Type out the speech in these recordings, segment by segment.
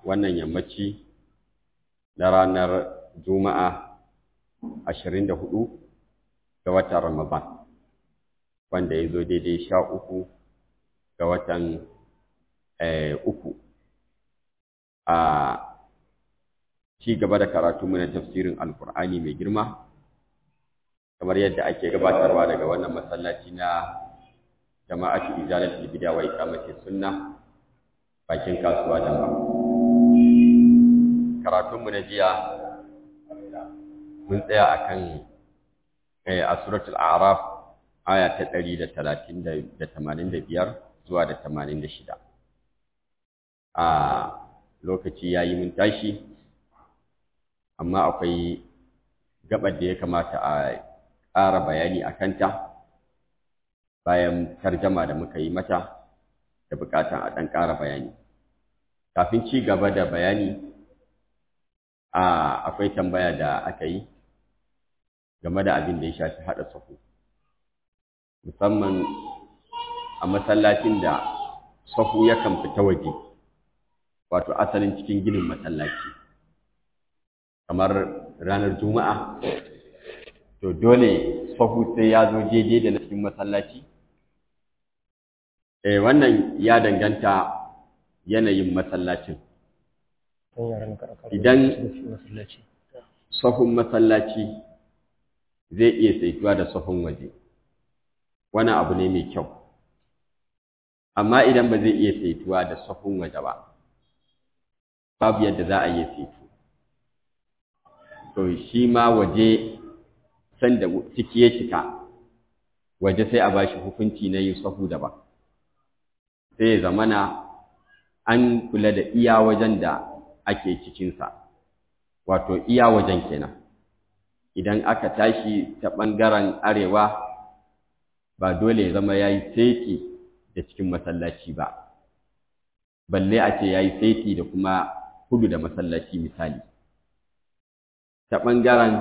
wannan yammaci na ranar Juma'a ashirin da hudu ga watan Ramadan, wanda ya zo daidai sha uku ga watan uku. A ci gaba da karatu na tafsirin Alkur'ani mai girma, kamar yadda ake gabatarwa daga wannan masallaci na jama'atu izalatul bid'a wa iqamati sunna bakin kasuwa da ba karatun mu na jiya mun tsaya akan eh a suratul a'raf aya ta 130 da 85 zuwa da 86 a lokaci yayi mun tashi amma akwai gabar da ya kamata a ƙara bayani a kanta bayan tarjama da muka yi mata da buƙatan a ɗan ƙara bayani kafin ci gaba da bayani a akwai tambaya da aka yi game da abin da ya shafi haɗa sahu musamman a masallacin da sahu yakan fita waje wato asalin cikin ginin masallaci kamar ranar juma'a to dole sahu sai ya zo jeje da na cikin masallaci eh wannan ya danganta yanayin masallacin idan sahun masallaci zai iya saituwa da sahun waje wani abu ne mai kyau amma idan ba zai iya saituwa da sahun waje ba babu yadda za a iya saitu to shi ma waje sanda ciki ya cika waje sai a bashi hukunci na yin sahu daban sai ya zamana an kula da iya wajen da ake cikinsa wato iya wajen kenan idan aka tashi ta ɓangaren arewa ba dole ya zama ya yi saiti da cikin masallaci ba balle a ce ya yi saiti da kuma kudu da masallaci misali ta ɓangaren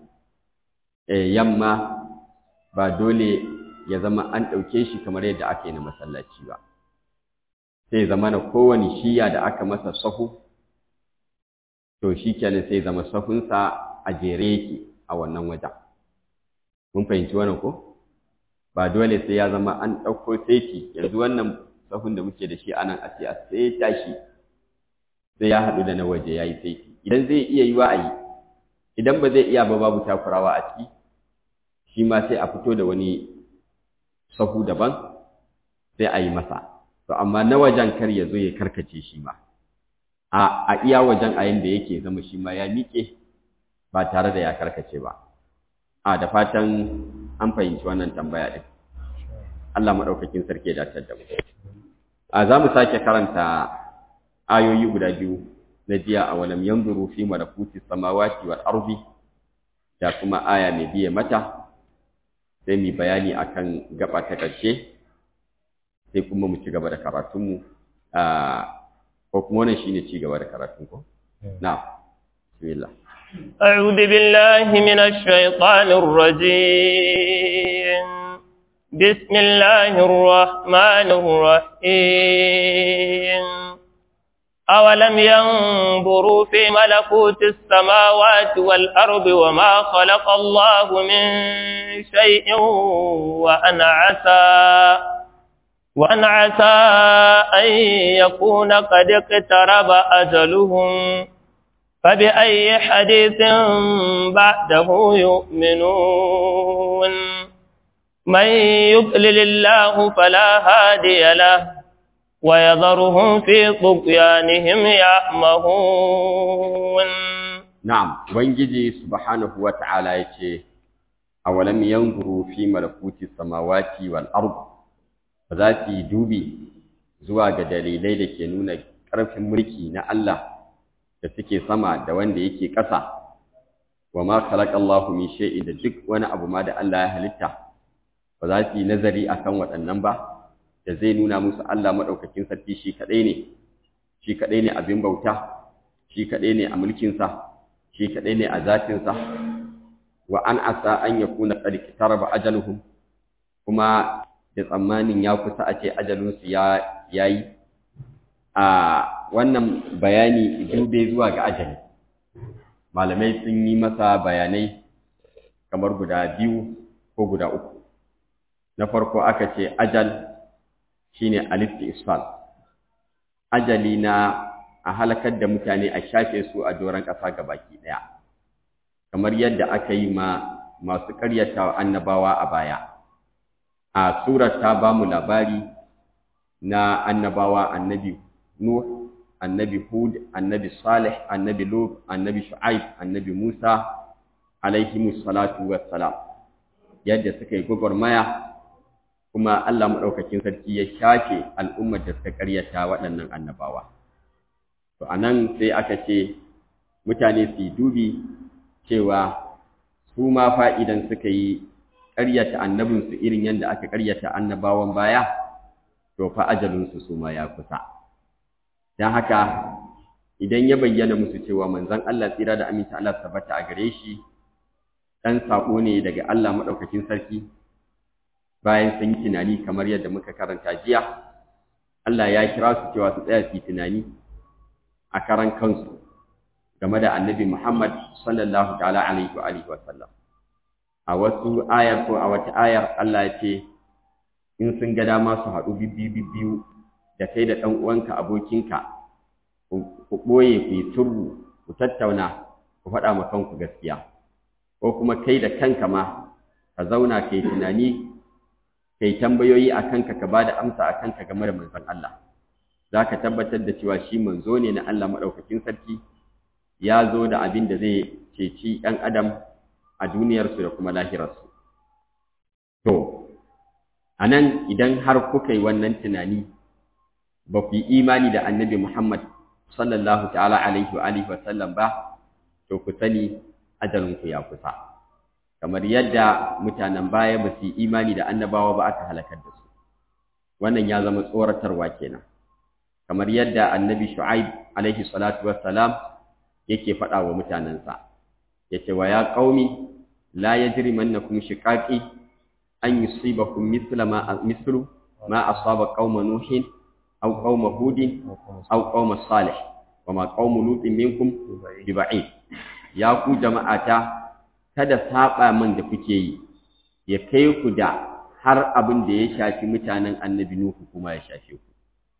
yamma ba dole ya zama an ɗauke shi kamar yadda aka yi na masallaci ba sai zama na kowane shiya da aka masa sahu to shi kenan sai zama sahunsa a jere yake a wannan wajen mun fahimci wannan ko ba dole sai ya zama an ɗauko saiti yanzu wannan sahun da muke da shi anan a ce a saita shi sai ya haɗu da na waje ya yi saiti idan zai iya yi wa a yi idan ba zai iya ba babu takurawa a ciki shi ma sai a fito da wani sahu daban sai a yi masa to amma na wajen kar ya zo ya karkace shi ma a a iya wajen a yanda yake zama shi ma ya miƙe ba tare da ya karkace ba a da fatan an fahimci wannan tambaya din Allah madaukakin sarki ya dace da mu a za mu sake karanta ayoyi guda biyu na jiya a walam yanzuru fi malakuti samawati wal ardi da kuma aya mai biye mata sai mu bayani akan gaba ta ƙarshe sai kuma mu ci gaba da karatunmu ko kuma wannan shine ci gaba da karatun ko na'am bismillah أعوذ بالله من الشيطان الرجيم بسم الله الرحمن الرحيم أولم ينظروا في ملكوت السماوات والأرض وما خلق الله من شيء وأن عسى وأن عسى أن يكون قد اقترب أجلهم فبأي حديث بعده يؤمنون من يضلل الله فلا هادي له ويذرهم في طغيانهم يعمهون نعم وانجي سبحانه وتعالى يتي أولم ينظروا في ملكوت السماوات والأرض فذاتي دوبي zuwa ga dalilai da ke nuna ƙarfin mulki na Allah da suke sama da wanda yake ƙasa wa ma khalaqallahu min shay'in da duk wani abu ma da Allah ya halitta ba za su yi nazari akan waɗannan ba da zai nuna musu Allah maɗaukakin sarki shi kaɗai ne, shi kaɗai ne abin bauta, shi kaɗai ne a mulkinsa, shi kaɗai ne a zatinsa, wa an asa an ya kuna ƙarƙi taraba ajaluhum, kuma da tsammanin ya kusa a ce ajalinsu ya yi, a wannan bayani dube zuwa ga ajali malamai sun yi masa bayanai kamar guda biyu ko guda uku na farko aka ce ajal shine alisti isfal ajali na a halakar da mutane a shafe su a doron ƙasa baki ɗaya kamar yadda aka yi ma masu ƙaryata annabawa a baya a surar ta ba mu labari na annabawa annabi nuh annabi hud annabi salih annabi lut annabi shu'aib annabi musa alaihimus salatu wassalam yadda suka yi gwagwarmaya kuma Allah maɗaukakin sarki ya shafe al'ummar da suka ƙaryata waɗannan annabawa. To, a nan sai aka ce mutane su yi dubi cewa su ma fa'idan suka yi ƙaryata annabinsu irin yadda aka ƙaryata annabawan baya, to fa ajalinsu su ma ya kusa. Don haka, idan ya bayyana musu cewa manzon Allah tsira da aminta Allah tabbata a gare shi, ɗan saƙo ne daga Allah maɗaukakin sarki, bayan sun yi tunani kamar yadda muka karanta jiya Allah ya kira su cewa su tsaya su yi tunani a karan kansu game da annabi Muhammad sallallahu ta'ala alaihi wa alihi wa sallam a wasu ayar ko a wata ayar Allah ya ce in sun ga dama su haɗu bibbiyu biyu da kai da ɗan uwanka abokinka ku ɓoye ku yi turbu ku tattauna ku faɗa ma kanku gaskiya ko kuma kai da kanka ma ka zauna kai tunani kai tambayoyi a kanka ka ba da amsa a kanka game da manzon Allah za ka tabbatar da cewa shi manzo ne na Allah maɗaukakin sarki ya zo da abin da zai ceci ɗan adam a duniyarsu da kuma lahirarsu to a nan idan har kuka yi wannan tunani ba ku yi imani da annabi Muhammad sallallahu ta'ala alaihi wa alihi wa sallam ba to ku sani ajalinku ya kusa kamar yadda mutanen baya ba su yi imani da annabawa ba aka halakar da su wannan ya zama tsoratarwa kenan kamar yadda annabi shu'aib alaihi salatu wassalam yake faɗa wa mutanensa yace wa ya qaumi la yajrimannakum shiqaqi an yusibakum mithla ma mithlu ma asaba qauma nuhin aw qauma hudin aw qauma salih wa ma qaumu lutin minkum biba'id ya ku jama'ata kada saba min da kuke yi ya kai ku da har abin da ya shafi mutanen annabi Nuhu kuma ya shafe ku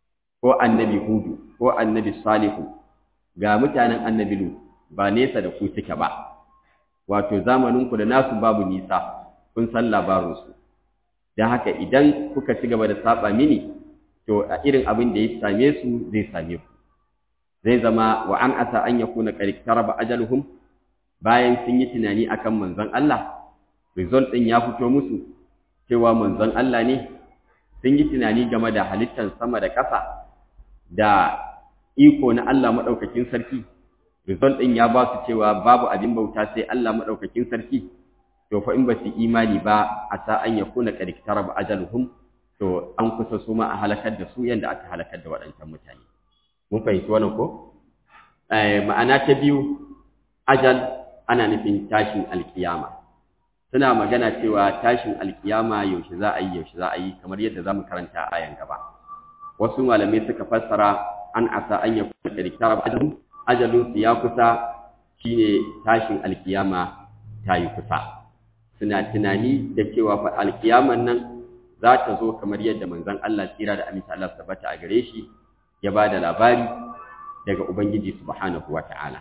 ko annabi Hudu ko annabi Salihu ga mutanen annabi Nuhu ba nesa da ku suke ba wato zamanin ku da nasu babu nisa kun san labarin su dan haka idan kuka ci gaba da saba mini to a irin abin da ya same su zai same ku zai zama wa an asa an yakuna qad taraba ajaluhum bayan sun yi tunani akan manzon Allah result din ya fito musu cewa manzon Allah ne sun yi tunani game da halittar sama da ƙasa da iko na Allah madaukakin sarki result din ya ba su cewa babu abin bauta sai Allah madaukakin sarki to fa in ba su imani ba a sa an yakuna qad taraba ajaluhum to an kusa su ma a halakar da su yanda aka halakar da waɗancan mutane mun fahimci wannan ko ma'ana ta biyu ajal ana nufin tashin alkiyama suna magana cewa tashin alkiyama yaushe za a yi yaushe za a yi kamar yadda za mu karanta a ayan gaba wasu malamai suka fassara an asa an yakuna qad ajalun ajalun su ya kusa shine tashin alkiyama ta yi kusa suna tunani da cewa fa alkiyaman nan za ta zo kamar yadda manzon Allah tsira da aminta Allah tabbata a gare shi ya ba da labari daga Ubangiji subhanahu wa ta'ala.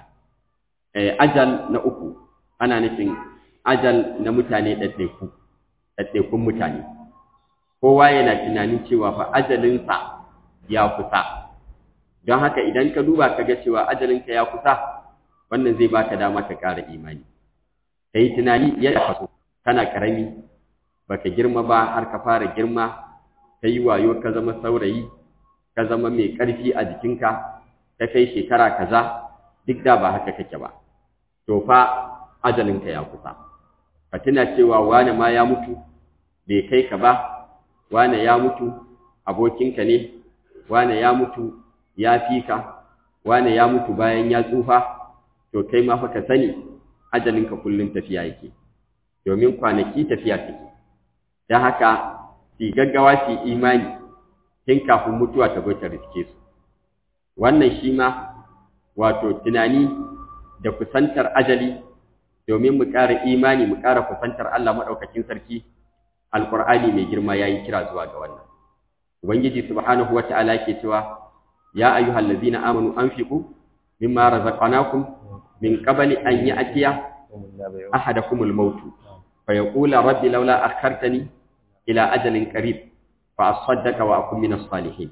Ajal na uku, ana nufin ajal na mutane ɗaɗɗaiku, ɗaɗɗaikun mutane. Kowa yana tunanin cewa fa ajalinsa ya kusa. Don haka idan ka duba ka ga cewa ajalinka ya kusa, wannan zai baka dama ka ƙara imani. Ka yi tunani yadda ka so, kana ƙarami, baka girma ba har ka fara girma, ka yi wayo ka zama saurayi, ka zama mai ƙarfi a jikinka ta kai shekara kaza duk da ba haka kake ba to fa ajalinka ya kusa ka tuna cewa wane ma ya mutu bai kai ka ba wane ya mutu abokinka ne wane ya mutu ya fi ka wane ya mutu bayan ya tsufa to kai ma fa ka sani ajalinka kullum tafiya yake domin kwanaki tafiya take don haka su gaggawa su imani tun kafin mutuwa ta zo ta riske su wannan shi ma wato tunani da kusantar ajali domin mu ƙara imani mu ƙara kusantar Allah maɗaukakin sarki alƙur'ani mai girma ya yi kira zuwa ga wannan ubangiji subhanahu wata'ala yake cewa ya ayyuhal ladzina amanu anfiqu mimma razaqnakum min qabli an ya'tiya ahadakumul maut fa yaqula rabbi laula akhartani ila ajalin qarib fa asaddaqa wa akun minas salihin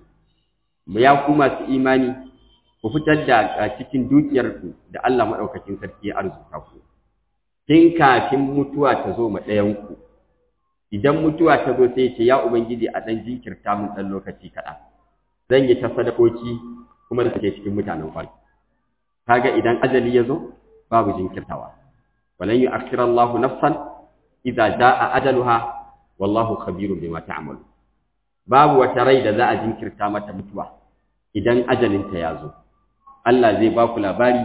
ya ku masu imani ku fitar da cikin dukiyarku da Allah maɗaukakin sarki ya arzuta ku tun kafin mutuwa ta zo ma ɗayanku idan mutuwa ta zo sai ce ya ubangiji a ɗan jinkirta mun ɗan lokaci kaɗan zan yi ta sadakoki kuma da take cikin mutanen kwal kaga idan ajali ya zo babu jinkirtawa walan yu'akhkhira Allahu nafsan idza jaa ajaluha wallahu khabirun bima ta'malu babu wata rai da za a jinkirta mata mutuwa idan ajalinta ya zo Allah zai ba ku labari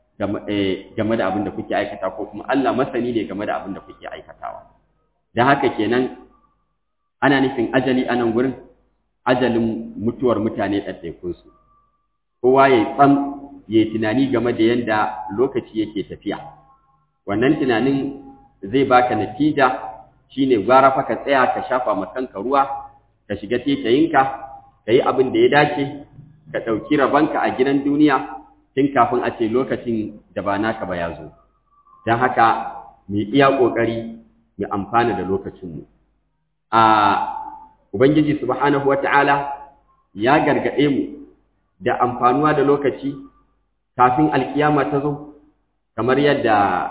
game da abin da kuke aikata ko kuma Allah masani ne game da abin da kuke aikatawa don haka kenan ana nufin ajali a nan gurin ajalin mutuwar mutane ɗaiɗaikunsu kowa ya tsam ya yi tunani game da yadda lokaci yake tafiya wannan tunanin zai baka natija shine gwara fa ka tsaya ka shafa ma kanka ruwa ka shiga tetayinka ka yi abin da ya dace ka ɗauki rabonka a gidan duniya tun kafin a ce lokacin da ba naka ba ya zo don haka mu iya ƙoƙari mu amfana da lokacinmu a ubangiji subhanahu wata'ala ya gargaɗe mu da amfanuwa da lokaci kafin alkiyama ta zo kamar yadda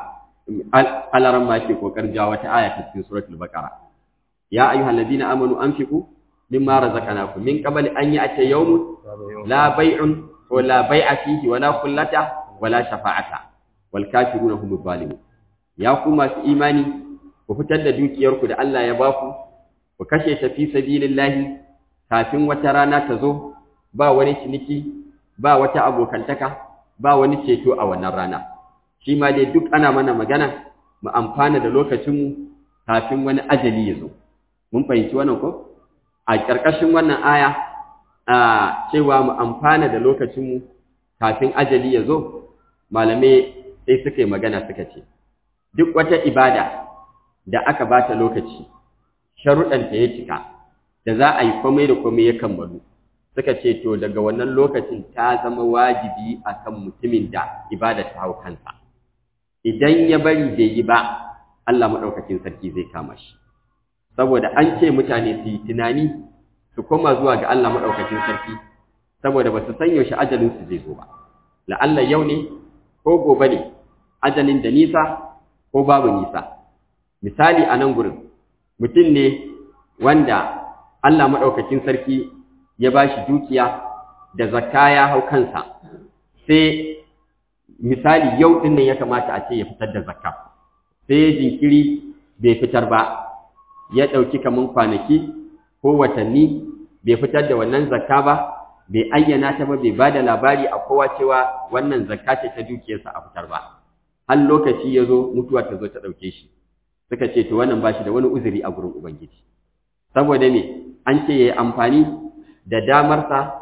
alaran ma ke ƙoƙarin jawo wata aya ta cikin suratul baqara ya ayyuhal ladina amanu anfiqu mimma razaqnakum min qabli an ya'tiya yawmun la bay'un wa la bay'a fihi wa la khullata wa la shafa'ata wal kafiruna humuz zalimun ya ku masu imani ku fitar da dukiyarku da Allah ya baku ku kashe ta fi sabilillahi kafin wata rana ta zo ba wani ciniki ba wata abokantaka ba wani ceto a wannan rana shi ma dai duk ana mana magana mu amfana da lokacinmu kafin wani ajali ya zo mun fahimci wannan ko a ƙarƙashin wannan aya a cewa mu amfana da lokacinmu kafin ajali ya zo malamai sai suka yi magana suka ce duk wata ibada da aka ba ta lokaci sharuɗanta ya cika da za a yi komai da komai ya kammalu suka ce to daga wannan lokacin ta zama wajibi akan mutumin da ibada ta hau kansa idan ya bari bai yi ba Allah maɗaukakin sarki zai kama shi saboda an ce mutane su yi tunani su koma zuwa ga Allah maɗaukakin sarki saboda ba su san yaushe ajalinsu zai zo ba la'alla yau ne ko gobe ne ajalin da nisa ko babu nisa misali a nan gurin mutum ne wanda Allah maɗaukakin sarki ya ba shi dukiya da zakka ya hau kansa sai misali yau ɗin nan ya kamata a ce ya fitar da zakka sai ya jinkiri bai fitar ba ya ɗauki kaman kwanaki ko watanni bai fitar da wannan zakka ba bai ayyana ta ba bai ba da labari a kowa cewa wannan zakka ce ta dukiyarsa a fitar ba har lokaci ya zo mutuwa ta zo ta ɗauke shi suka ce to wannan ba shi da wani uzuri a gurin ubangiji saboda me an ce ya yi amfani da damarsa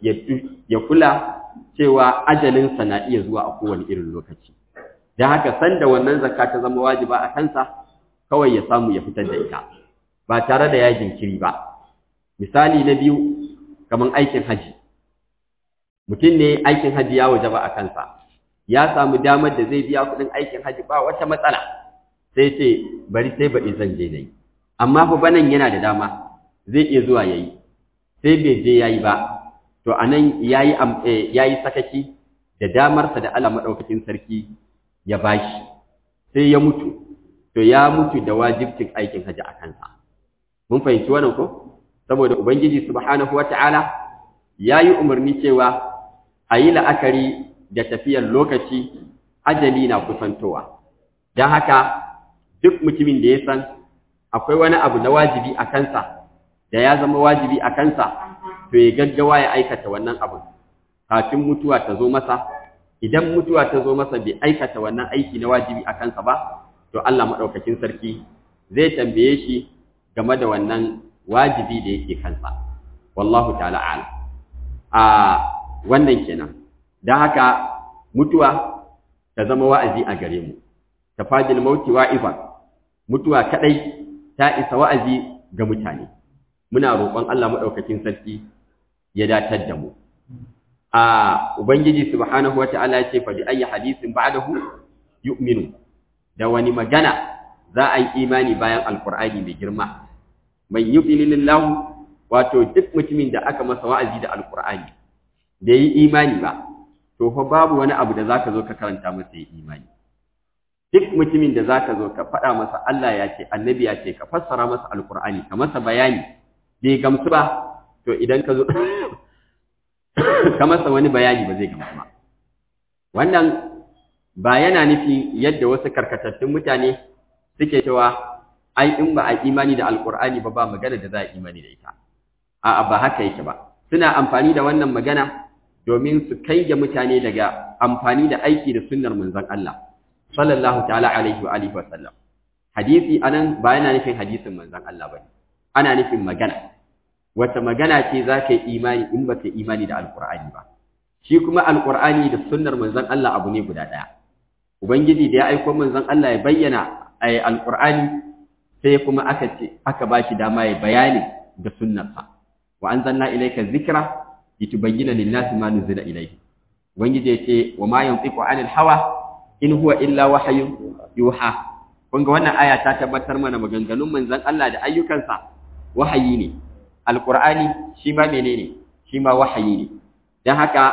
ya kula cewa ajalinsa na iya zuwa a kowane irin lokaci da haka sanda wannan zakka ta zama wajiba a kansa kawai ya samu ya fitar da ita ba tare da ya jinkiri ba misali na biyu kamar aikin haji mutum ne aikin haji ya wajaba a kansa ya samu damar da zai biya kuɗin aikin haji ba wata matsala sai ce bari sai baɗi zan je na yi amma fa banan yana da dama zai iya zuwa ya yi sai bai je ya yi ba to a nan ya yi sakaki da damarsa da Allah maɗaukakin sarki ya bashi sai ya mutu to ya mutu da wajibcin aikin haji a kansa mun fahimci wannan ko saboda ubangiji subhanahu wata'ala ya yi umarni cewa a yi la'akari da tafiyar lokaci ajali na kusantowa don haka duk mutumin da ya san akwai wani abu na wajibi a kansa da ya zama wajibi a kansa to ya gaggawa ya aikata wannan abu kafin mutuwa ta zo masa idan mutuwa ta zo masa bai aikata wannan aiki na wajibi a kansa ba to Allah maɗaukakin sarki zai tambaye shi game da wannan wajibi da yake kansa wallahu ta'ala a'lam a wannan kenan don haka mutuwa ta zama wa'azi a gare mu tafajil mauti wa'ifa mutuwa kadai ta isa wa'azi ga mutane muna roƙon Allah madaukakin sarki ya datar da mu a ubangiji subhanahu wata'ala ya ce fa bi ayyi hadisin ba'dahu yu'minu da wani magana za a yi imani bayan alqur'ani mai girma man yudlilillahu wato duk mutumin da aka masa wa'azi da alqur'ani da yi imani ba to fa babu wani abu da zaka zo ka karanta masa yi imani duk mutumin da zaka zo ka faɗa masa Allah ya ce annabi ya ce ka fassara masa alqur'ani ka masa bayani bai gamsu ba to idan ka zo ka masa wani bayani ba zai gamsu ba wannan ba yana nufi yadda wasu karkatattun mutane suke cewa ai in ba a imani da alqur'ani ba ba magana da za a imani da ita a'a ba haka yake ba suna amfani da wannan magana domin su kai ga mutane daga amfani da aiki da sunnar manzon Allah sallallahu ta'ala alaihi wa alihi wa sallam hadisi anan ba yana nufin hadisin manzon Allah bane ana nufin magana wata magana ce za ka yi imani in ba ka yi imani da alqur'ani ba shi kuma alqur'ani da sunnar manzon Allah abu ne guda daya ubangiji da ya aiko manzon Allah ya bayyana ay alqur'ani sai kuma aka ce aka bashi dama ya bayani da sunnarsa wa anzalna ilayka dhikra litubayyana lin-nasi ma nuzila ilayhi ubangiji yace wa ma yantiqu 'anil hawa in huwa illa wahyun yuha kun ga wannan aya ta tabbatar mana maganganun manzon Allah da ayyukansa wahayi ne alqur'ani shi ma menene shi ma wahayi ne dan haka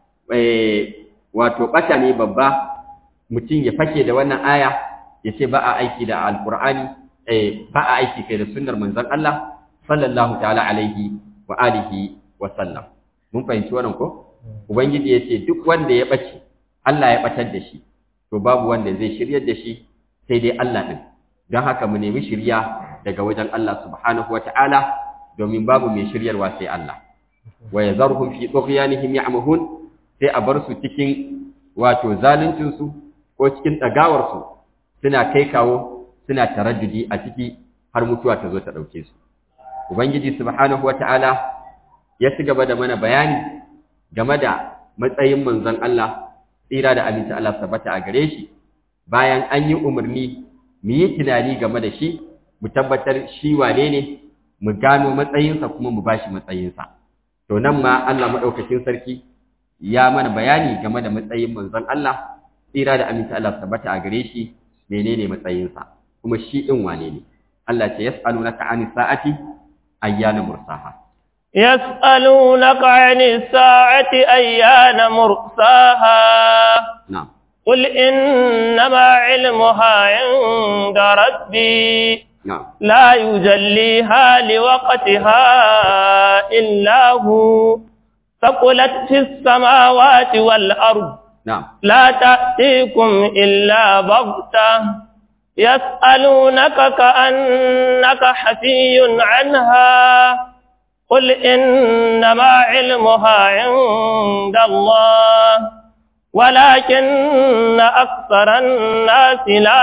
eh wato bata ne babba mutum ya fake da wannan aya ya ce ba a aiki da alqur'ani eh ba a aiki kai da sunnar manzon Allah sallallahu ta'ala alaihi wa alihi wa sallam mun fahimci wannan ko ubangiji yace duk wanda ya bace Allah ya batar da shi to babu wanda zai shiryar da shi sai dai Allah din don haka mu nemi shirya daga wajen Allah subhanahu wa ta'ala domin babu mai shiryarwa sai Allah wa yazarhum fi tughyanihim ya'mahun sai a bar su cikin wato zaluncin su ko cikin dagawar su suna kai kawo suna taraddudi a ciki har mutuwa ta zo ta dauke su ubangiji subhanahu wa ta'ala ya ci gaba da mana bayani game da matsayin manzon Allah tsira da aminci Allah tabbata a gare shi bayan an yi umarni mu yi tunani game da shi mu tabbatar shi wane ne mu gano matsayinsa kuma mu bashi matsayinsa to nan ma Allah madaukakin sarki ya mana bayani game da matsayin manzon Allah tsira da aminci Allah tabbata a gare shi menene matsayinsa kuma shi din wane ne Allah ce yas'alunaka anis sa'ati ayyana mursaha يسألونك عن الساعة أيان مرساها نعم قل إنما علمها عند ربي نعم لا يجليها لوقتها إلا هو ثقلت في السماوات والأرض نعم لا تأتيكم إلا بغتة يسألونك كأنك حفي عنها قل إنما علمها عند الله ولكن أكثر الناس لا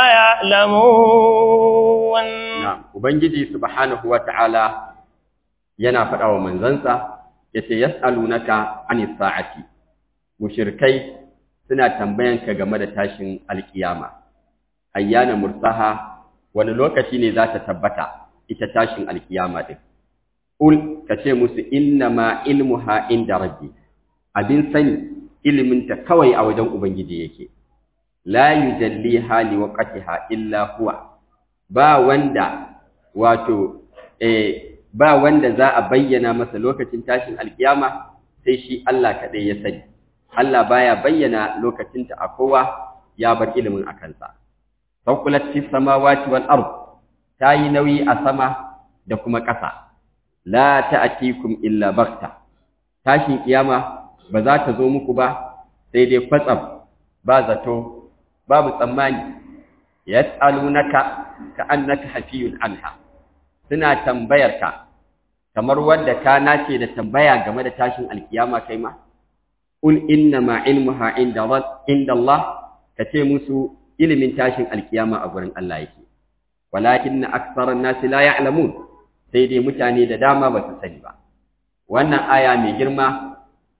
يعلمون نعم ubangiji subhanahu wata'ala yana faɗa wa manzansa yace yas'alunaka anis sa'ati mushrikai suna tambayanka game da tashin alkiyama ayyana mursaha wani lokaci ne za ta tabbata ita tashin alkiyama din ul kace musu inna ma ilmuha inda rabbi abin sani ilimin ta kawai a wajen ubangiji yake la yujalliha liwaqtiha illa huwa ba wanda wato eh ba wanda za a bayyana masa lokacin tashin alkiyama sai shi Allah kadai ya sani Allah baya bayyana lokacin ta a kowa ya bar ilimin a kansa saukulat fis samawati wal ard tayi nauyi a sama da kuma ƙasa la ta'tikum illa baghta tashin kiyama ba za ta zo muku ba sai dai kwatsam ba zato babu tsammani yas'alunaka ka'annaka hafiyun anha suna tambayarka kamar wanda ka nace da tambaya game da tashin alkiyama kai ma qul inna ma ilmuha inda inda Allah kace musu ilimin tashin alkiyama a gurin Allah yake walakin aktharan nas la ya'lamun sai dai mutane da dama ba su sani ba wannan aya mai girma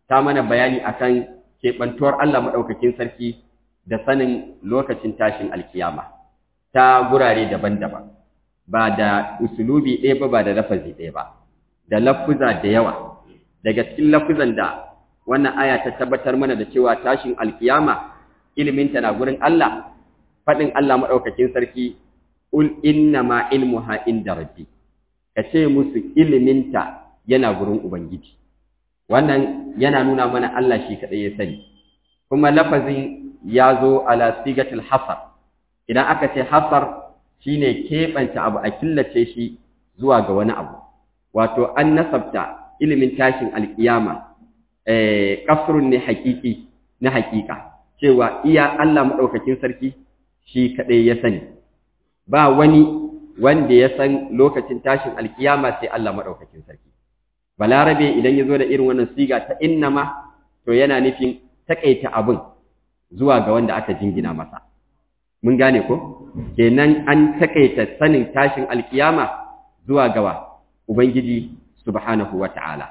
ta mana bayani akan keɓantuwar Allah maɗaukakin sarki da sanin lokacin tashin alkiyama ta gurare daban-daban ba da usulubi ɗaya ba ba da lafazi ɗaya ba da lafuza da yawa daga cikin lafuzan da wannan aya ta tabbatar mana da cewa tashin alkiyama iliminta na gurin Allah faɗin Allah maɗaukakin sarki ul inna ma ilmuha inda rabbi ka ce musu iliminta yana gurin ubangiji wannan yana nuna mana Allah shi kaɗai ya sani kuma lafazin ya zo ala sigatul hasar idan aka ce hasar shine keɓance abu a killace shi zuwa ga wani abu wato an nasabta ilimin tashin alkiyama eh kasrun ne hakiki na hakika cewa iya Allah madaukakin sarki shi kadai ya sani ba wani wanda ya san lokacin tashin alkiyama sai Allah madaukakin sarki balarabe idan ya zo da irin wannan siga ta innama to yana nufin takaita abin zuwa ga wanda aka jingina masa mun gane ko kenan an takaita sanin tashin alkiyama zuwa gawa ubangiji subhanahu wata'ala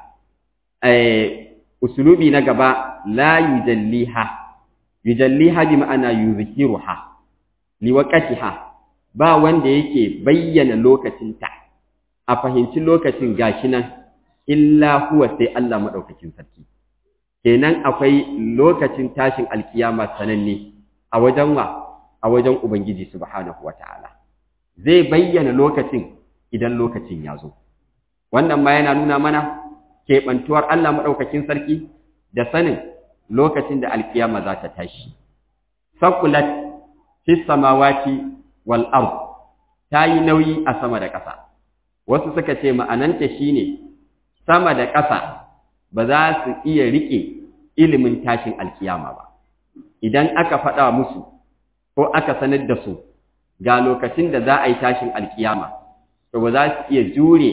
eh usulubi na gaba la yujalliha yujalliha bi ma'ana yuzkiruha liwaqatiha ba wanda yake bayyana lokacinta a fahimci lokacin gashi nan illa huwa sai Allah madaukakin sarki kenan akwai lokacin tashin alkiyama sananne a wajen wa a wajen ubangiji subhanahu wataala zai bayyana lokacin idan lokacin ya zo wannan ma yana nuna mana keɓantuwar Allah maɗaukakin sarki da sanin lokacin da alkiyama za ta tashi sakulat fi samawati wal ard ta yi nauyi a sama da ƙasa wasu suka ce ma'ananta shine sama da ƙasa ba za su iya riƙe ilimin tashin alkiyama ba idan aka faɗa musu ko aka sanar da su ga lokacin da za a yi tashin alkiyama to ba za su iya jure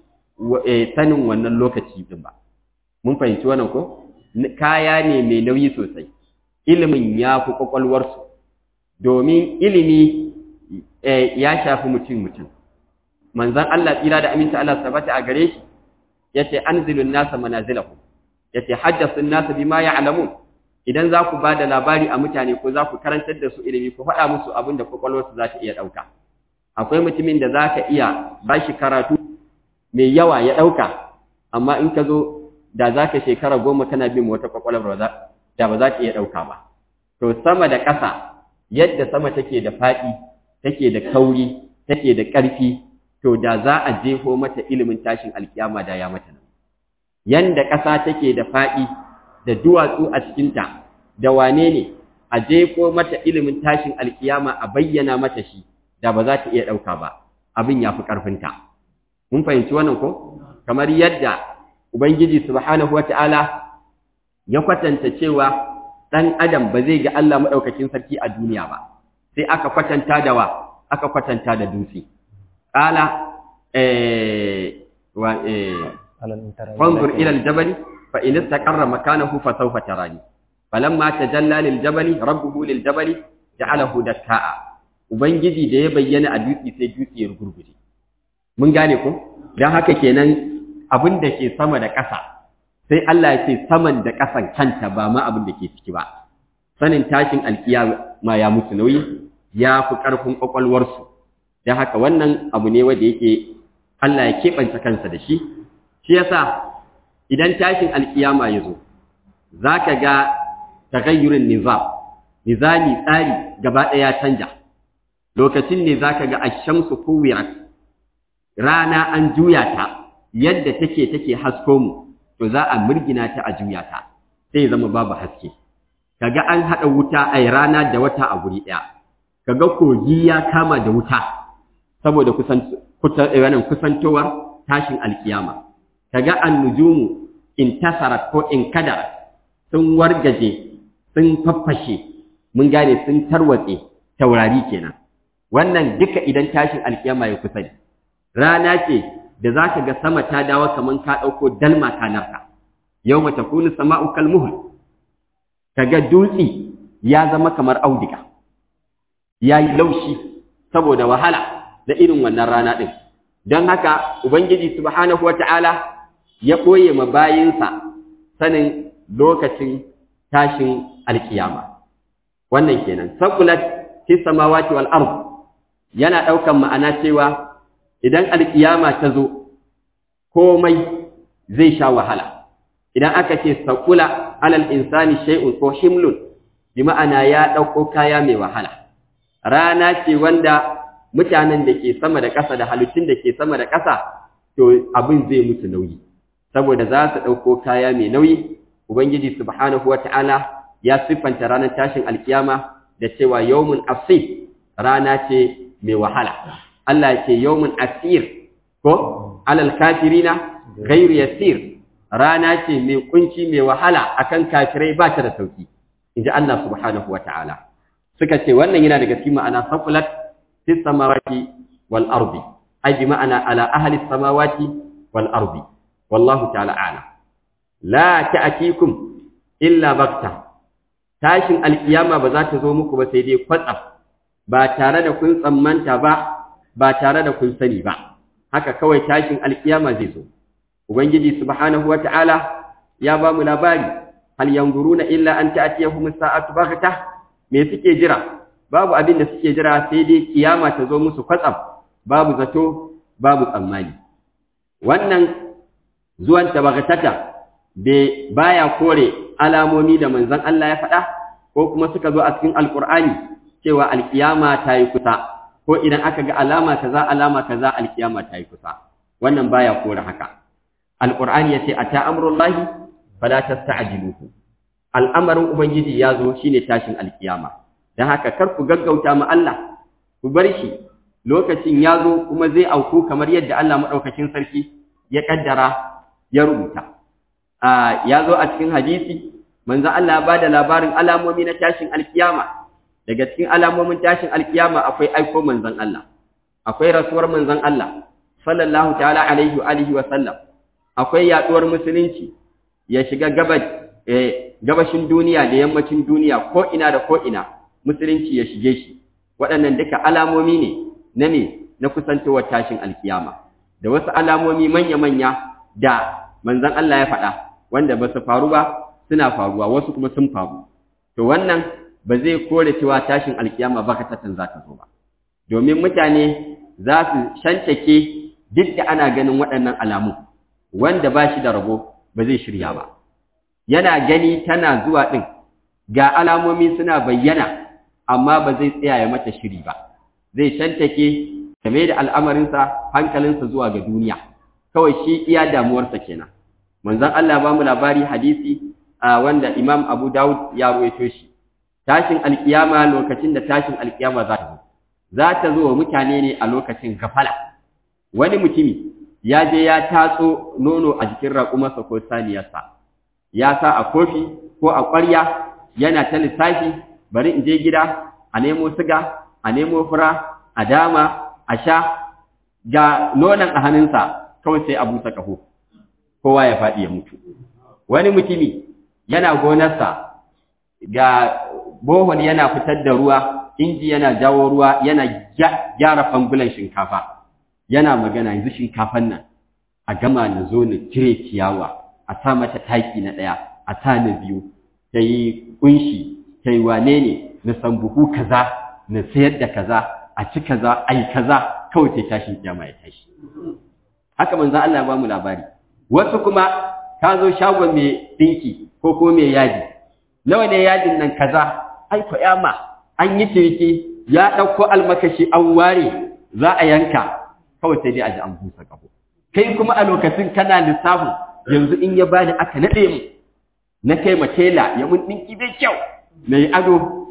sanin wannan lokaci din ba mun fahimci wannan ko kaya ne mai nauyi sosai ilimin ya fi kwakwalwarsu domin ilimi ya shafi mutum mutum manzon Allah tsira da aminta Allah sabata a gare shi yace anzilun nasa manazilahum yace haddathun nasa bima ya'lamun idan za ku bada labari a mutane ko za ku karantar da su ilimi ku faɗa musu abin da kwakwalwarsu za ta iya ɗauka akwai mutumin da za ka iya ba shi karatu mai yawa ya ɗauka amma in ka zo da za ka shekara goma kana bin wata kwakwalwar da ba za ka iya ɗauka ba to sama da ƙasa yadda sama take da faɗi take da kauri take da ƙarfi to da za a jefo mata ilimin tashin alkiyama da ya mata nan yanda ƙasa take da faɗi da duwatsu a cikinta da wane ne a jefo mata ilimin tashin alkiyama a bayyana mata shi da ba za ta iya ɗauka ba abin ya fi ƙarfinta mun fahimci wannan ko kamar yadda ubangiji subhanahu wata'ala ya kwatanta cewa ɗan adam ba zai ga Allah maɗaukakin sarki a duniya ba sai aka kwatanta da wa aka kwatanta da dutse qala eh wa eh fanzur ila al-jabal fa in istaqarra makanahu fa sawfa tarani falamma tajalla lil-jabal rabbuhu lil-jabal ja'alahu dakkaa ubangiji da ya bayyana a dutse sai dutse ya gurguje mun gane ko dan haka kenan abin da ke sama da ƙasa sai Allah ya ce saman da ƙasan kanta ba ma abin da ke ciki ba sanin tashin alkiyama ya musu nauyi ya fi ƙarfin ƙwaƙwalwarsu don haka wannan abu ne wanda yake Allah ya keɓance kansa da shi shi yasa idan tashin alkiyama ya zo za ka ga tagayyurin nizam nizami tsari gaba ɗaya canja lokacin ne za ka ga ashamsu kuwirat rana an juya ta yadda take take hasko mu to za a murgina ta a juya ta sai zama babu haske kaga an hada wuta ai rana da wata a guri daya kaga kogi ya kama da wuta saboda kusan wannan kusantowar tashin alkiyama kaga annujumu intasarat ko inkadarat sun wargaje sun faffashe mun gane sun tarwatse taurari kenan wannan duka idan tashin alkiyama ya kusa rana ce da za ka ga sama ta dawo kamar ka ɗauko dalma ka narka yau mata kuni sama'u kalmuhul ka ga dutse ya zama kamar audiga ya yi laushi saboda wahala da irin wannan rana ɗin don haka ubangiji subhanahu wata'ala ya ɓoye ma bayinsa sanin lokacin tashin alkiyama wannan kenan saqulat fi samawati wal ard yana daukan ma'ana cewa idan alkiyama ta zo komai zai sha wahala idan aka ce saqula alal insani shay'un ko himlun bi ma'ana ya dauko kaya mai wahala rana ce wanda mutanen da ke sama da ƙasa da halittun da ke sama da ƙasa to abin zai musu nauyi saboda za su ɗauko kaya mai nauyi ubangiji subhanahu wata'ala ya siffanta ranar tashin alkiyama da cewa yawmun asif rana ce mai wahala Allah ya ce yawmun asir ko alal kafirina ghairu yasir rana ce mai kunci mai wahala akan kafirai ba ta da sauki inji Allah subhanahu wata'ala suka ce wannan yana daga cikin ma'ana saqulat fis samawati wal ardi ai bi ma'ana ala ahli samawati wal ardi wallahu ta'ala a'lam la ta'tikum illa bakta tashin alkiyama ba za ta zo muku ba sai dai kwatsam ba tare da kun tsammanta ba ba tare da kun sani ba haka kawai tashin alkiyama zai zo ubangiji subhanahu wata'ala ya ba mu labari hal yanzuruna illa an ta'tiyahum as-sa'atu baghta me suke jira babu abin da suke jira sai dai kiyama ta zo musu kwatsam babu zato babu tsammani wannan zuwan tabaghatata bai baya kore alamomi da manzon Allah ya faɗa ko kuma suka zo a cikin alqur'ani cewa alkiyama ta yi kusa ko idan aka ga alama kaza alama kaza alkiyama ta yi kusa wannan baya kore haka alqur'ani yace ata amrullahi fala tasta'jiluhu al'amarin ubangiji ya zo shine tashin alkiyama dan haka kar ku gaggauta ma Allah ku bar shi lokacin ya zo kuma zai auku kamar yadda Allah madaukakin sarki ya kaddara ya rubuta ya zo a cikin hadisi manzo Allah ba da labarin alamomi na tashin alkiyama daga cikin alamomin tashin alkiyama akwai aiko manzon Allah akwai rasuwar manzon Allah sallallahu ta'ala alaihi wa alihi wa sallam akwai yaduwar musulunci ya shiga gabas eh, gabashin duniya da yammacin duniya ko ina da ko ina musulunci ya shige shi waɗannan duka alamomi ne na ne na kusantowar tashin alkiyama da wasu alamomi manya-manya da manzon Allah ya faɗa wanda ba su faru ba suna faruwa wasu kuma sun faru to wannan ba zai kore cewa tashin alkiyama ba ka tatan za ta zo ba domin mutane za su shantake duk da ana ganin waɗannan alamu wanda ba shi da rabo ba zai shirya ba yana gani tana zuwa ɗin ga alamomi suna bayyana amma ba zai tsaya ya mata shiri ba zai shantake game da al'amarinsa hankalinsa zuwa ga duniya kawai shi iya damuwarsa kenan manzon Allah ba mu labari hadisi wanda Imam Abu Dawud ya ruwaito shi tashin alkiyama lokacin da tashin alkiyama za ta zo za ta zo wa mutane ne a lokacin gafala wani mutumi ya je ya tatso nono a jikin raƙumarsa ko saniyarsa ya sa a kofi ko a ƙwarya yana ta lissafi bari in je gida a nemo siga a nemo fura a dama a sha ga nonon a hannunsa kawai sai a busa ƙaho kowa ya faɗi ya mutu wani mutumi yana gonarsa ga bohol yana fitar da ruwa inji yana jawo ruwa yana gyara fangulan shinkafa yana magana yanzu shinkafan nan a gama na zo na cire ciyawa a sa mata taki na ɗaya a sa na biyu ta yi ƙunshi ta yi wane ne na san buhu kaza na sayar da kaza a ci kaza a yi kaza kawai sai tashin kiyama ya tashi haka manzo Allah ya ba mu labari wasu kuma ka zo shagon mai dinki ko ko mai yadi nawa ne yadin nan kaza ai ko yama an yi ciniki ya ɗauko almakashi an ware za a yanka kawai sai dai a ji an busa ƙaho kai kuma a lokacin kana lissafin yanzu in ya bani aka naɗe mu na kai ma tela ya mun ɗinki da kyau na yi ado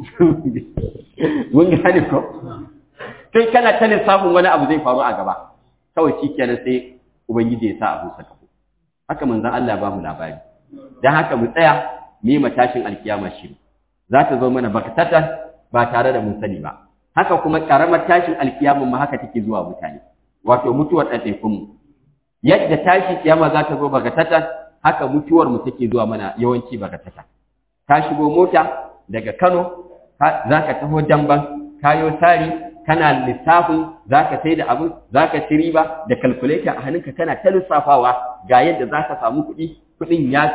mun gane ko kai kana ta lissafin wani abu zai faru a gaba kawai shi kenan sai ubangiji ya sa a busa ƙaho haka manzon Allah ba mu labari dan haka mu tsaya mu yi matashin alkiyama shiri za ta zo mana bakatatan ba tare da mun sani ba haka kuma karamar tashin alkiyama ma haka take zuwa mutane wato mutuwar ɗaiɗaikun mu yadda tashin kiyama za ta zo bakatatan haka mutuwar mu take zuwa mana yawanci bakatatan ka shigo mota daga Kano za ka taho damban kayo sari kana lissafin za ka sai da abu za ka ci riba da calculator a hannunka kana ta lissafawa ga yadda za ka samu kuɗi kuɗin ya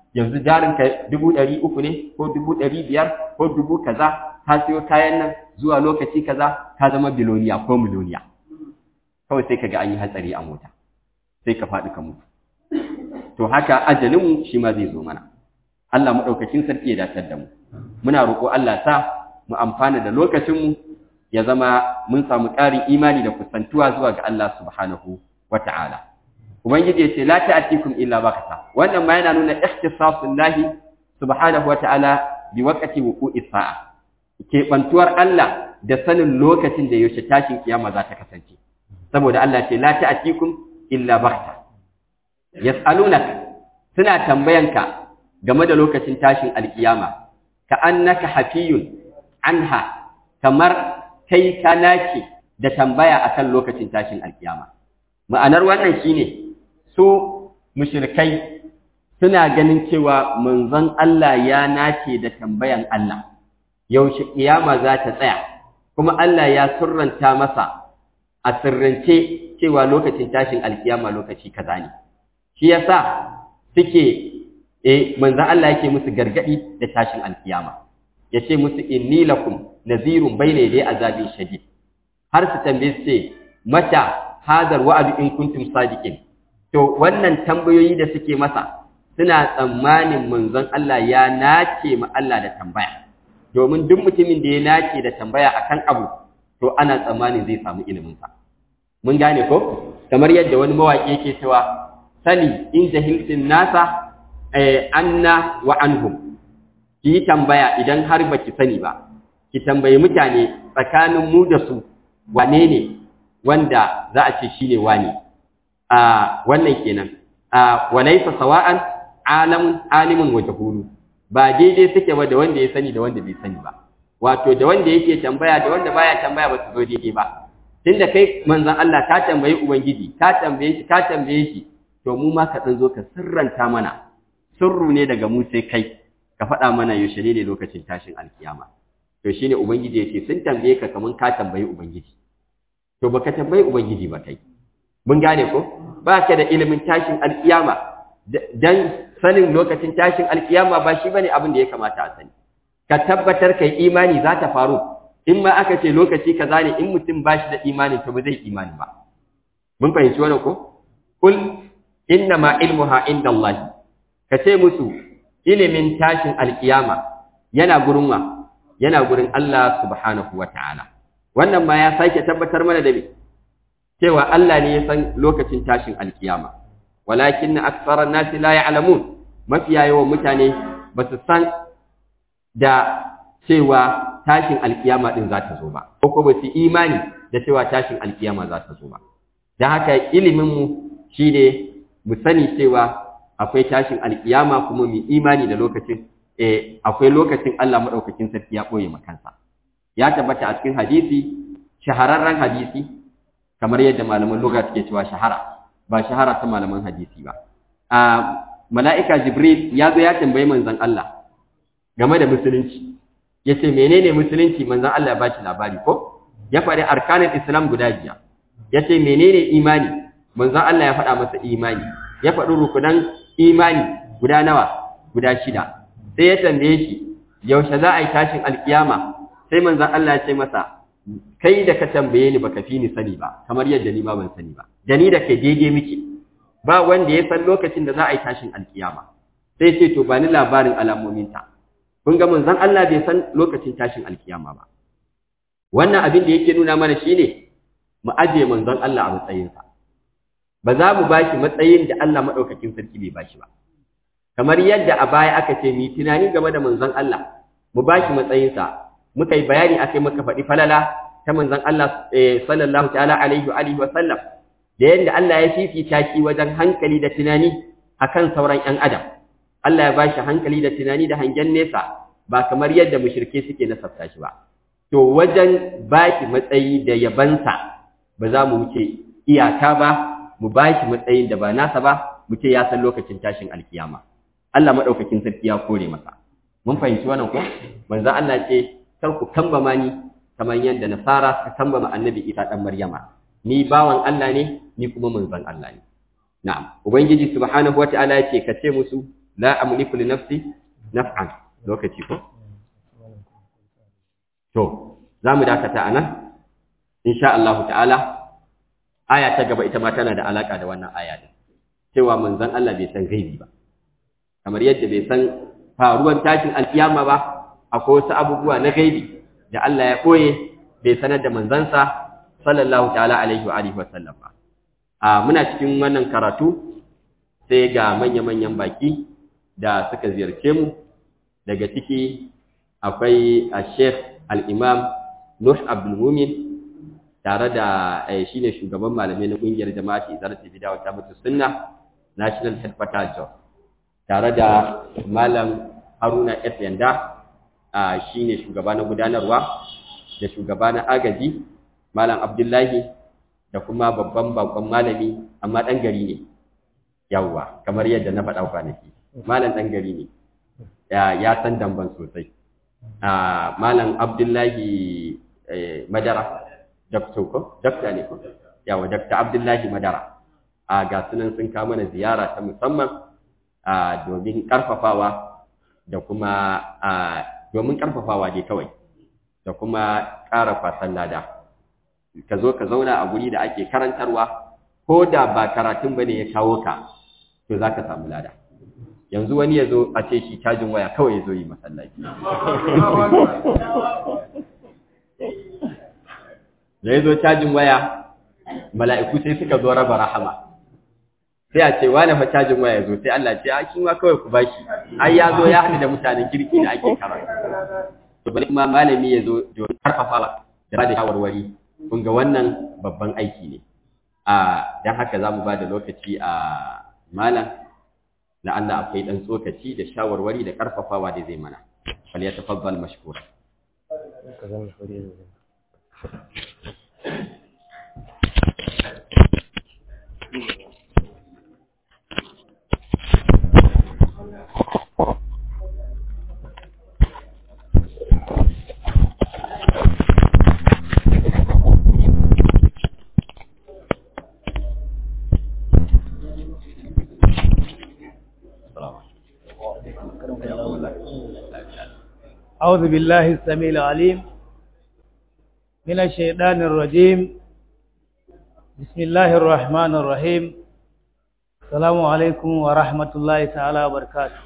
yanzu jarinka dubu ɗari uku ne ko dubu ɗari biyar ko dubu kaza ka siyo kayan nan zuwa lokaci kaza ka zama biloniya ko miloniya kawai sai ka ga an yi hatsari a mota sai ka faɗi ka mutu to haka ajalinmu shi ma zai zo mana Allah maɗaukakin sarki ya datar da mu muna roƙo Allah sa mu amfana da lokacinmu ya zama mun samu ƙarin imani da kusantuwa zuwa ga Allah subhanahu wa ta'ala ubangiji ya ce la ta'atikum illa bakata wannan ma yana nuna ikhtisasullahi subhanahu wa ta'ala bi waqti wuqu'i sa'a keɓantuwar Allah da sanin lokacin da yaushe tashin kiyama za ta kasance saboda Allah ce la ta'atikum illa bakata yas'alunaka suna tambayanka game da lokacin tashin alkiyama ka annaka hafiyun anha kamar kai ka nace da tambaya akan lokacin tashin alkiyama ma'anar wannan shine su mushrikai suna ganin cewa manzon Allah ya nace da tambayan Allah yaushe kiyama za ta tsaya kuma Allah ya surranta masa a sirrance cewa lokacin tashin alkiyama lokaci kaza ne shi yasa suke eh manzon Allah yake musu gargadi da tashin alkiyama yace musu inni lakum nazirun bayna yaday azabin shadid har su tambaye su ce mata hadar wa'adu in kuntum sadiqin to wannan tambayoyi da suke masa suna tsammanin manzon Allah ya nace ma Allah da tambaya domin duk mutumin da ya nace da tambaya akan abu to ana tsammanin zai samu ilimin sa mun gane ko kamar yadda wani mawaki yake cewa sani in jahiltin nasa anna wa anhum ki yi tambaya idan har baki sani ba ki tambayi mutane tsakanin mu da su wane ne wanda za a ce shine wani a wannan kenan a walaysa sawa'an alam alimun wa jahulu ba daidai suke ba da wanda ya sani da wanda bai sani ba wato da wanda yake tambaya da wanda baya tambaya ba su zo daidai ba tunda kai manzon Allah ka tambayi ubangiji ka tambaye shi ka tambaye shi to mu ma ka dan zo ka sirranta mana sirru ne daga mu sai kai ka faɗa mana yaushe ne lokacin tashin alkiyama to shine ubangiji yake sun tambaye ka kaman ka tambayi ubangiji to baka tambayi ubangiji ba kai mun gane ko ba ka da ilimin tashin alkiyama dan sanin lokacin tashin alkiyama ba shi bane abin da ya kamata a sani ka tabbatar kai imani za ta faru in ma aka ce lokaci kaza ne in mutum ba shi da imani to ba zai imani ba mun fahimci wannan ko kul inna ma ilmuha inda Allah ka ce musu ilimin tashin alkiyama yana gurin wa yana gurin Allah subhanahu wa ta'ala wannan ma ya sake tabbatar mana da me cewa Allah ne ya san lokacin tashin alkiyama walakin aksara nasi la ya'lamun mafiya yawan mutane ba su san da cewa tashin alkiyama din za ta zo ba ko ko ba su imani da cewa tashin alkiyama za ta zo ba dan haka ilimin mu shine mu sani cewa akwai tashin alkiyama kuma mu imani da lokacin eh akwai lokacin Allah madaukakin sarki ya boye makansa ya tabbata a cikin hadisi shahararren hadisi kamar yadda malaman lugha suke cewa shahara ba shahara ta malaman hadisi ba a mala'ika jibril ya zo ya tambayi manzon Allah game da musulunci yace menene musulunci manzon Allah ya bashi labari ko ya faɗi arkanin islam guda biyar yace menene imani manzon Allah ya faɗa masa imani ya faɗi rukunan imani guda nawa guda shida sai ya tambaye shi yaushe za a yi tashin alkiyama sai manzon Allah ya ce masa kai da ka tambaye ni baka fi ni sani ba kamar yadda ni ma ban sani ba da ni da kai daidai muke ba wanda ya san lokacin da za a yi tashin alkiyama sai ce to ba ni labarin alamominta kun ga manzon Allah bai san lokacin tashin alkiyama ba wannan abin da yake nuna mana shine mu aje manzon Allah a matsayinsa ba za mu bashi matsayin da Allah madaukakin sarki bai bashi ba kamar yadda a baya aka ce mu tunani game da manzon Allah mu bashi matsayinsa muka yi bayani akai muka faɗi falala ta manzon Allah sallallahu ta'ala alaihi wa alihi wa sallam da yadda Allah ya fifita shi wajen hankali da tunani akan sauran ƴan adam Allah ya bashi hankali da tunani da hangen nesa ba kamar yadda mushrike suke nasabta shi ba to wajen baki matsayi da yabansa ba za mu wuce iyaka ba mu baki matsayin da ba nasa ba mu ce ya san lokacin tashin alkiyama Allah madaukakin sarki ya kore masa mun fahimci wannan ko manzo Allah ce kar ku kambama ni kamar yadda nasara suka kambama annabi Isa dan Maryama ni bawan Allah ne ni kuma manzon Allah ne na'am ubangiji subhanahu wataala yace ka ce musu la amliku li nafsi naf'an lokaci ko to zamu dakata anan insha Allah ta'ala aya ta gaba ita ma tana da alaka da wannan aya din cewa manzon Allah bai san gaibi ba kamar yadda bai san faruwar tashin alkiyama ba akwai wasu abubuwa na gaibi da Allah ya koye bai sanar da manzansa sallallahu ta'ala alaihi wa alihi wa sallam ba a muna cikin wannan karatu sai ga manya-manyan baki da suka ziyarce mu daga ciki akwai a sheikh al-imam nuh abdul mumin tare da shi ne shugaban malamai na ƙungiyar jama'ati zarar bida wata mutu sunna national headquarter job tare da malam haruna f yanda shi ne shugaba na gudanarwa da shugaba na agaji malam abdullahi da kuma babban bakon malami amma ɗan gari ne yawwa kamar yadda na faɗa kwanaki malam ɗan gari ne ya san damban sosai malam abdullahi madara dakto ko dakta ne ko yawa dakta abdullahi madara a ga sunan sun kawo mana ziyara ta musamman a domin karfafawa da kuma a domin karfafawa dai kawai da kuma ƙara fasan lada ka zo ka zauna a guri da ake karantarwa ko da ba karatun bane ya kawo ka to za ka samu lada yanzu wani ya zo a ce shi cajin waya kawai ya zo yi masallaci da ya zo cajin waya mala'iku sai suka zo raba rahama sai a ce wane fa cajin waya zo sai Allah ce a shi ma kawai ku bashi ai ya zo ya haɗu da mutanen kirki da ake karatu to bari kuma malami ya zo don karfafawa da ba da shawarwari kun ga wannan babban aiki ne a dan haka za mu ba da lokaci a malam na Allah akwai dan tsokaci da shawarwari da karfafawa da zai mana fal ya tafaddal mashkura أعوذ بالله السميع العليم من الشيطان الرجيم بسم الله الرحمن الرحيم السلام عليكم ورحمة الله تعالى وبركاته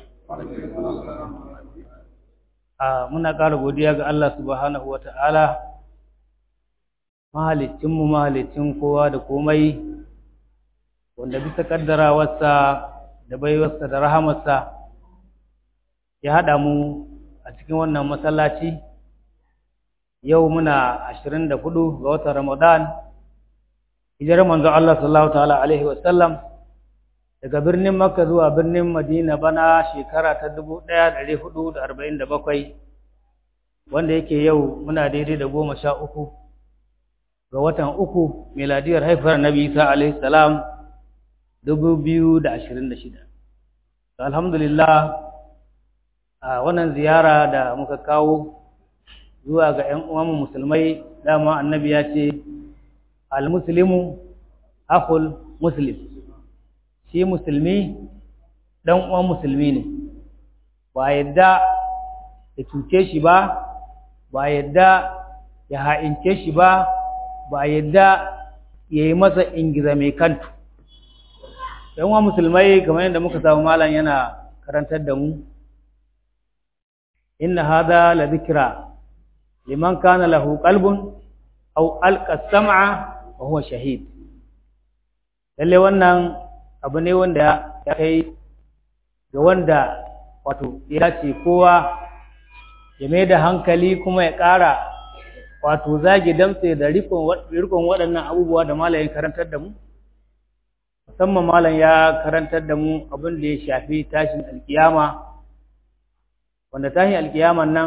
muna ƙara godiya ga Allah subhanahu wa ta'ala mahalicinmu mahalicin kowa da komai wanda bisa ƙaddarawarsa da baiwarsa da rahamarsa ya haɗa mu a cikin wannan masallaci yau muna ashirin da hudu ga watan Ramadan hijirar manzo Allah sallallahu ta'ala alaihi wasallam daga birnin Makka zuwa birnin Madina bana shekara ta dubu ɗaya da ɗari hudu da arba'in da bakwai wanda yake yau muna daidai da goma sha uku ga watan uku miladiyar haifar Nabi Isa alaihi salam dubu biyu da ashirin da shida alhamdulillah a wannan ziyara da muka kawo zuwa ga ‘yan uwanmu musulmai dama annabi ya ce al-muslimu akul muslim shi musulmi ɗan uwan musulmi ne ba yadda ya cuce shi ba ba yadda ya ha'ince shi ba ba yadda ya yi masa ingiza mai kantu ‘yan uwan musulmai kamar yadda muka samu malam yana karantar da mu إن هذا لذكرى لمن كان له قلب أو ألقى السمع وهو شهيد lalle wannan abu ne wanda ya kai ga wanda wato ya ce kowa ya mai da hankali kuma ya ƙara wato zage damtse da rikon waɗannan abubuwa da malayin karantar da mu musamman malam ya karantar da mu abin da ya shafi tashin alkiyama wanda tashin alkiyaman nan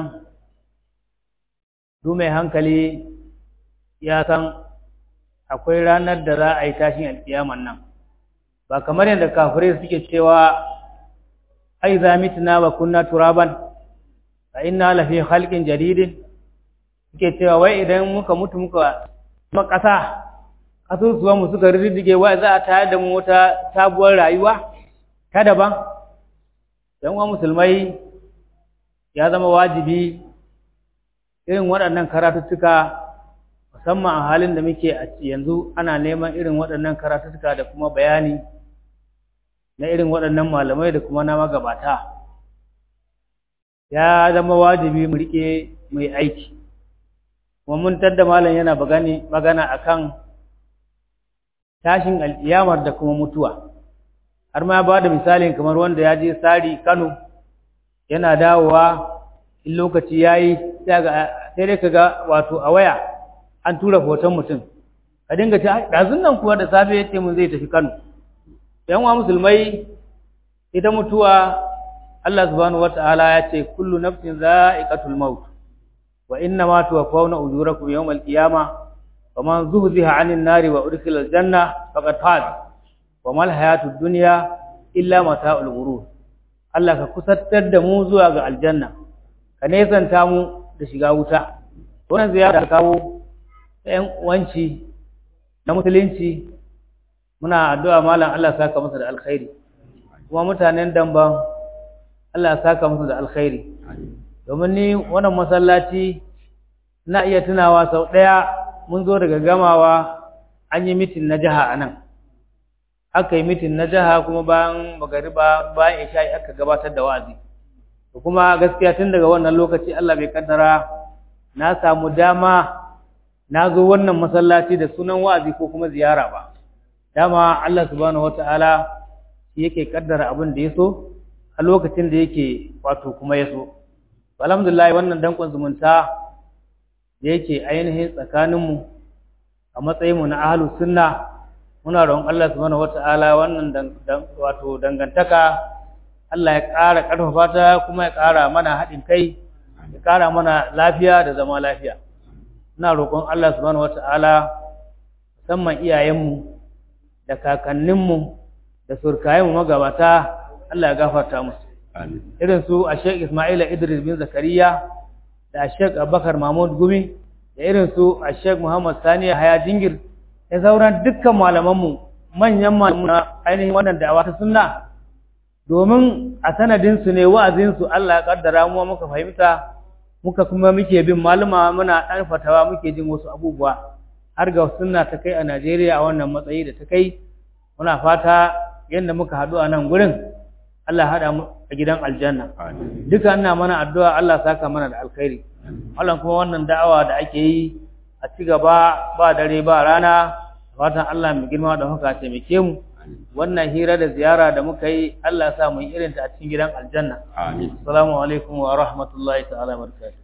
du mai hankali ya san akwai ranar da za a yi tashin alkiyaman nan ba kamar yadda kafirai suke cewa ai za mitna wa kunna turaban a inna lafi halkin jaridin suke cewa wai idan muka mutu muka kuma ƙasa ƙasusuwanmu suka rirrige wai za a tayar da mu wata sabuwar rayuwa ta daban yan uwa musulmai ya zama wajibi irin waɗannan karatuttuka musamman a halin da muke a yanzu ana neman irin waɗannan karatuttuka da kuma bayani na irin waɗannan malamai da kuma na magabata ya zama wajibi mu riƙe mai aiki kuma mun tadda malam yana magana akan tashin al'iyamar da kuma mutuwa har ma ba da misalin kamar wanda ya je sari kano yana dawowa in lokaci ya yi sai dai ka ga wato a waya an tura hoton mutum ka dinga ta ɗazun nan kuwa da safe ya ce mun zai tafi kano yan wa musulmai ita mutuwa Allah subhanahu wata'ala ya ce kullu nafsin za'iqatul maut wa inna ma tuwaffawna ujurakum yawmal qiyamah faman zuhziha 'anil nari wa udkhila al-janna faqad faz wa mal hayatud dunya illa mata'ul ghurur Allah ka kusantar da mu zuwa ga aljanna ka nesanta mu da shiga wuta wannan ziyara kawo ɗayan wanci na musulunci muna addu'a malam Allah saka masa da alkhairi kuma mutanen damban Allah saka masa da alkhairi domin ni wannan masallaci na iya tunawa sau ɗaya mun zo daga gamawa an yi mitin na jiha a nan aka yi mitin na jiha kuma bayan magariba bayan isha'i aka gabatar da wa'azi kuma gaskiya tun daga wannan lokaci Allah bai kaddara na samu dama na zo wannan masallaci da sunan wa'azi ko kuma ziyara ba dama Allah subhanahu wata'ala shi yake kaddara abin da ya so a lokacin da yake wato kuma ya so alhamdulillah wannan dankon zumunta da yake ainihin tsakaninmu a matsayinmu na ahlus sunna muna roƙon Allah subhanahu wata'ala wannan wato dangantaka Allah ya ƙara ƙarfafa ta kuma ya ƙara mana haɗin kai ya ƙara mana lafiya da zama lafiya ina roƙon Allah subhanahu wata'ala musamman iyayenmu da kakanninmu da surkayenmu magabata Allah ya gafarta musu irin su a Sheikh Ismaila Idris bin Zakariya da a Sheikh Abubakar Mahmud Gumi da irin su a Sheikh Muhammad Sani Haya Jingir da sauran dukkan malamanmu manyan malamu na ainihin wannan da'awa ta sunna domin a sanadinsu ne wa'azinsu Allah ya kaddara mu muka fahimta muka kuma muke bin maluma muna ɗan fatawa muke jin wasu abubuwa har ga sunna ta kai a Najeriya a wannan matsayi da ta kai muna fata yadda muka haɗu a nan gurin Allah haɗa mu a gidan aljanna duka ina mana addu'a Allah saka mana da alkhairi Allah kuma wannan da'awa da ake yi a ci gaba ba dare ba rana fatan Allah mai girma da haka taimake mu wannan hira da ziyara da muka yi Allah sa mu yi irin ta a cikin gidan aljanna amin assalamu alaikum wa rahmatullahi ta'ala wa barakatuh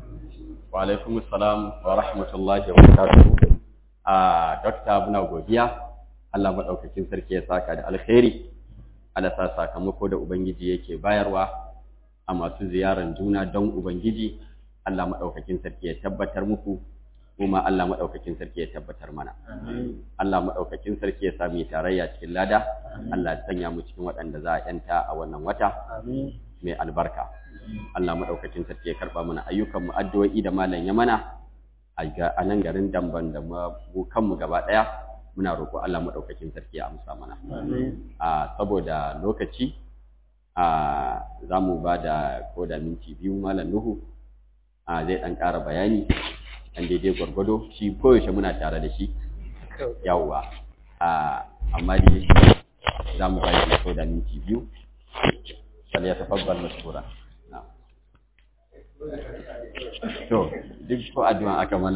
wa alaikum assalam wa rahmatullahi wa barakatuh a dokta muna godiya Allah madaukakin sarki ya saka da alkhairi Allah sa sakamako da ubangiji yake bayarwa a masu ziyaran juna don ubangiji Allah madaukakin sarki ya tabbatar muku kuma Allah maɗaukakin sarki ya tabbatar mana. Allah maɗaukakin sarki ya sami tarayya cikin lada, Allah ya sanya mu cikin waɗanda za a ‘yanta a wannan wata mai albarka. Allah maɗaukakin sarki ya karɓa mana ayyukan mu addu'o'i da malam ya mana a nan garin Damban da mu kanmu gaba ɗaya muna roƙo Allah maɗaukakin sarki ya amsa mana. A saboda lokaci a za mu ba da ko da minti biyu malam Nuhu a zai ɗan ƙara bayani an daidai gwargwado shi koyaushe muna tare da shi yawwa amma dai za mu bashi so da minti biyu sal ya tafabbal mashkura to duk ko addu'a aka mana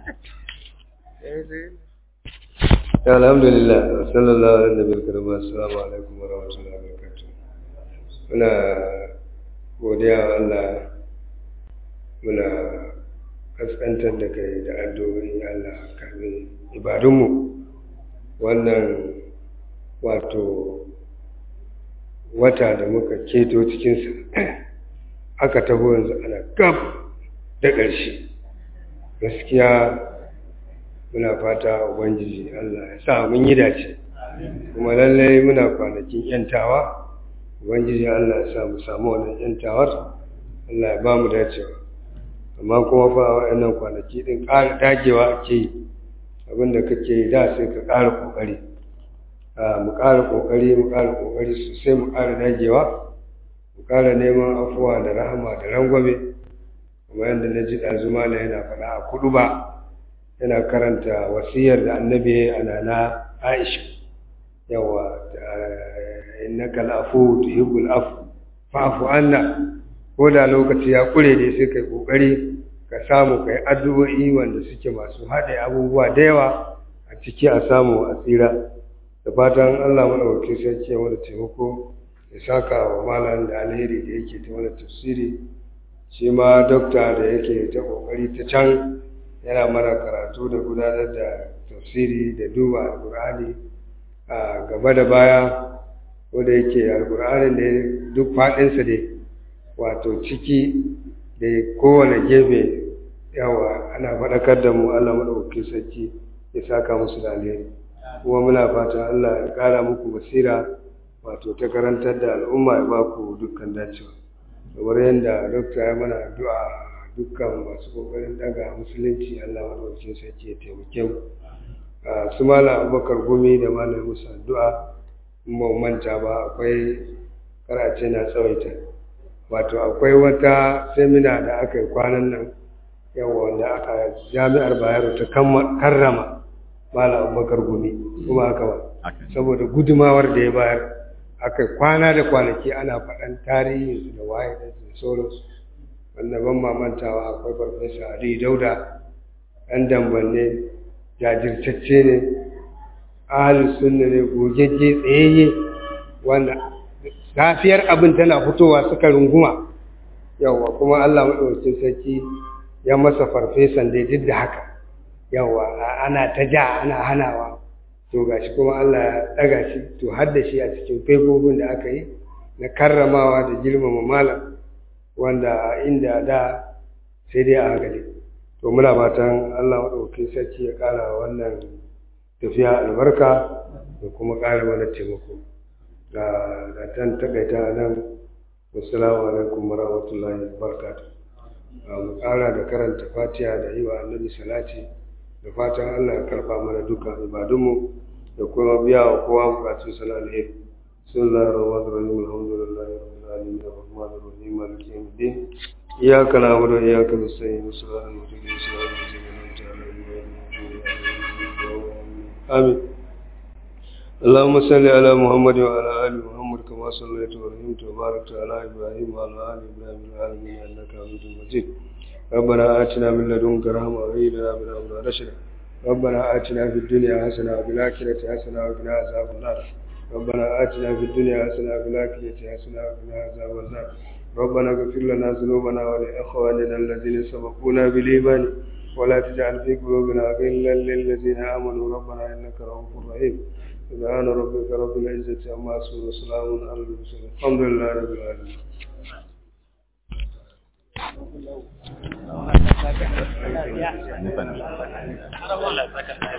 alhamdulillah sallallahu alaihi wa sallam assalamu alaikum wa rahmatullahi wa barakatuh muna godiya wa Allah muna kaskantar da kai da addu'o'i Allah kafin ibadunmu wannan wato wata da muka keto cikinsa aka taho yanzu ana gab da ƙarshe gaskiya muna fata ubangiji Allah ya sa mun yi dace kuma lallai muna kwanakin yantawa ubangiji Allah ya sa mu samu wannan yantawar Allah ya ba mu dacewa amma kuma fa wa'annan kwanaki din ƙara dagewa ake yi abinda kake yi da sai ka ƙara ƙoƙari mu ƙara ƙoƙari mu ƙara ƙoƙari sosai mu ƙara dagewa mu ƙara neman afuwa da rahama da rangwame kuma yadda na ji ɗazuma na yana faɗa a kudu ba yana karanta wasiyar da annabi a nana aisha yawa innaka al'afu tuhibbul afu fa'fu anna ko da lokaci ya kure ne sai kai kokari ka samu kai addu'o'i wanda suke masu haɗe abubuwa da yawa a ciki a samu a tsira da fatan Allah madaukakin sarki ya mana taimako ya saka wa malam da alheri da yake ta mana tafsiri shi ma dokta da yake ta kokari ta can yana mana karatu da gudanar da tafsiri da duba alkur'ani a gaba da baya wanda yake alkur'anin da duk faɗinsa ne wato ciki da kowane gefe yawa ana faɗakar da mu allah maɗaukakin sarki ya saka musu da alheri kuma muna fatan allah ya ƙara muku basira wato ta karantar da al'umma ya ba ku dukkan dacewa kamar yadda dokta ya mana addu'a dukkan masu kokarin daga musulunci Allah madaukakin sarki ya taimake mu su malam abubakar gumi da malam musa addu'a in ba manta ba akwai karace na tsawaita wato akwai wata semina da aka yi kwanan nan yawa wanda aka jami'ar bayero ta karrama malam abubakar gumi kuma haka ba saboda gudumawar da ya bayar aka kwana da kwanaki ana faɗan tarihinsu da waye da sauransu wanda ban mamantawa akwai farfesa ali dauda ɗan dambanne jajirtacce ne ahalus sunna ne gogegge tsayayye wanda safiyar abin tana fitowa suka runguma yawwa kuma allah maɗaukin sarki ya masa farfesan dai duk da haka yawwa ana ta ja ana hanawa to gashi kuma allah ya ɗaga shi to har da shi a cikin faifofin da aka yi na karramawa da girmama malam wanda inda da sai dai a hankali to muna fatan Allah maɗauki sarki ya ƙara wannan tafiya albarka da kuma ƙara mana taimako ga da tan takaita nan assalamu alaikum warahmatullahi wabarakatuh mu ƙara da karanta fatiha da yi wa annabi salati da fatan Allah ya karɓa mana dukkan ibadunmu da kuma biya wa kowa bukatun sana alheri بسم الله الرحمن الرحيم الحمد لله رب العالمين الرحمن الرحيم مالك يوم الدين إياك نعبد وإياك نستعين صراط المستقيم صراط الذين أنعمت عليهم غير المغضوب عليهم آمين اللهم صل على محمد وعلى آل محمد كما صليت ورحمت وباركت على إبراهيم وعلى آل إبراهيم في العالمين إنك حميد مجيد ربنا آتنا من لدنك رحمة وهيئ لنا من أمرنا رشدا ربنا آتنا في الدنيا حسنة وفي الآخرة حسنة وقنا عذاب النار ربنا آتنا في الدنيا حسنة وفي الآخرة حسنة وقنا عذاب النار ربنا اغفر لنا ذنوبنا ولإخواننا الذين سبقونا بالإيمان ولا تجعل في قلوبنا غلا للذين آمنوا ربنا إنك رؤوف رحيم سبحان ربك رب العزة عما يصفون وسلام على المرسلين الحمد لله رب العالمين Allah ya saka.